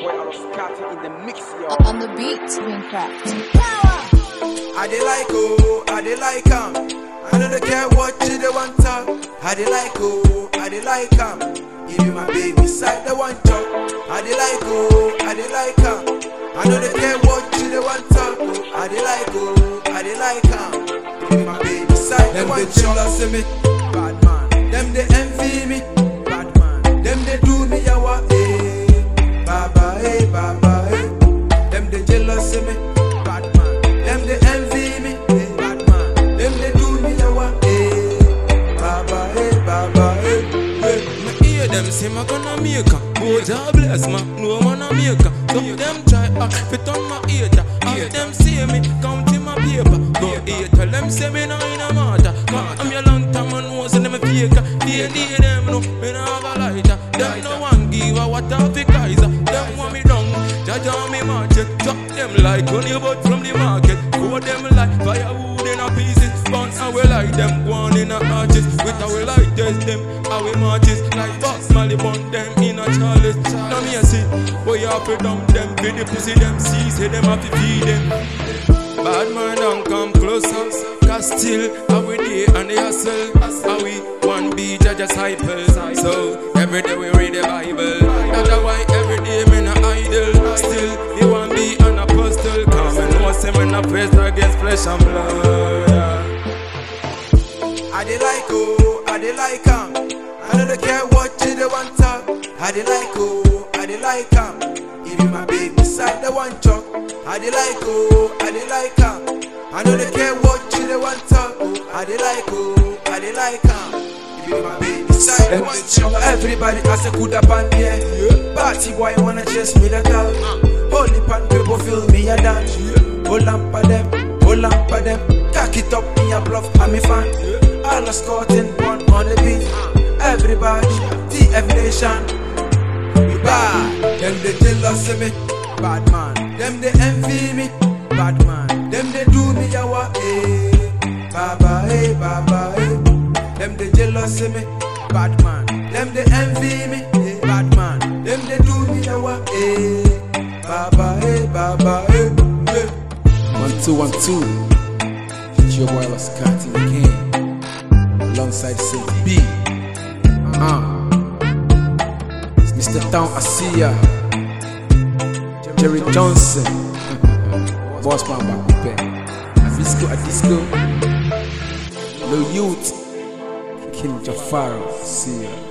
boy Aloscata in the mix, yo. On the beat, Wincraft. I dey like oh, I dey like am. I no dey care what you dey want talk. I dey like oh, I dey like am. Give you my baby side the one chop. I dey like oh, I dey like am. I no dey care what you dey want talk. Oh, I dey like oh, I dey like am. Give you my baby side the one chop. Them dey jealous of me, bad man. Them dey envy me, bad man. Them dey do me yawa eh, baba eh, baba eh. Them dey jealous of me, bad man. Them dey envy me, eh, bad man. Them dey do me yawa eh, baba eh, baba eh. eh. Me hear them say my gonna make a Oh God bless ma, no man a make a Some of them try act fit on my hater Half them see me counting my paper Go eat tell them say me nah in a matter Cause I'm your long time and know say them a fake They they them know me nah have a lighter Them no one give a what a fi Kaiser Them want me down, judge on me market Drop them like honey but from the market Go them like firewood in a pieces Burn how we like them, go on in a arches With how we like test them, how we marches Like Box Molly burn them in a chalice Now me a see, boy you have to dump them Feed the pussy them, see, say them have to feed them Bad man don't come closer Cause still, how we day and they hustle How we one beat, I just hyper So, every day we read the Bible That's why every day me not idle Still, you want be an apostle Come and know say me not face against flesh and blood I dey like oh, I dey like am. I no dey care what you dey want talk. I dey like oh, I dey like am. Give you my baby side the one chop. I dey like oh, I dey like am. I no dey care what you dey want talk. Oh, I dey like oh, I dey like am. Give you my baby side the one chop. Everybody has a good up on yeah. Party boy wanna chase me the girl. Holy pan people feel me a dance. Hold on for them, hold on for them. Cock it up, me a bluff, I'm a fan. All the scouting one on the beat. Everybody, TF Nation. We bad. Them they jealous of me, bad man. Them they envy me, bad man. Them they do me yawa eh, baba eh, baba eh. Them they jealous of me, bad man. Them they envy me, eh, bad man. Them they do me yawa eh, baba eh, baba eh. eh. One two one two. It's your boy Lascati again, alongside Saint B. Uh, it's Mr. Town Asia, Jerry Johnson, Boss Man Bakupe, Disco a Disco, Lil Youth, King Jafar, see ya.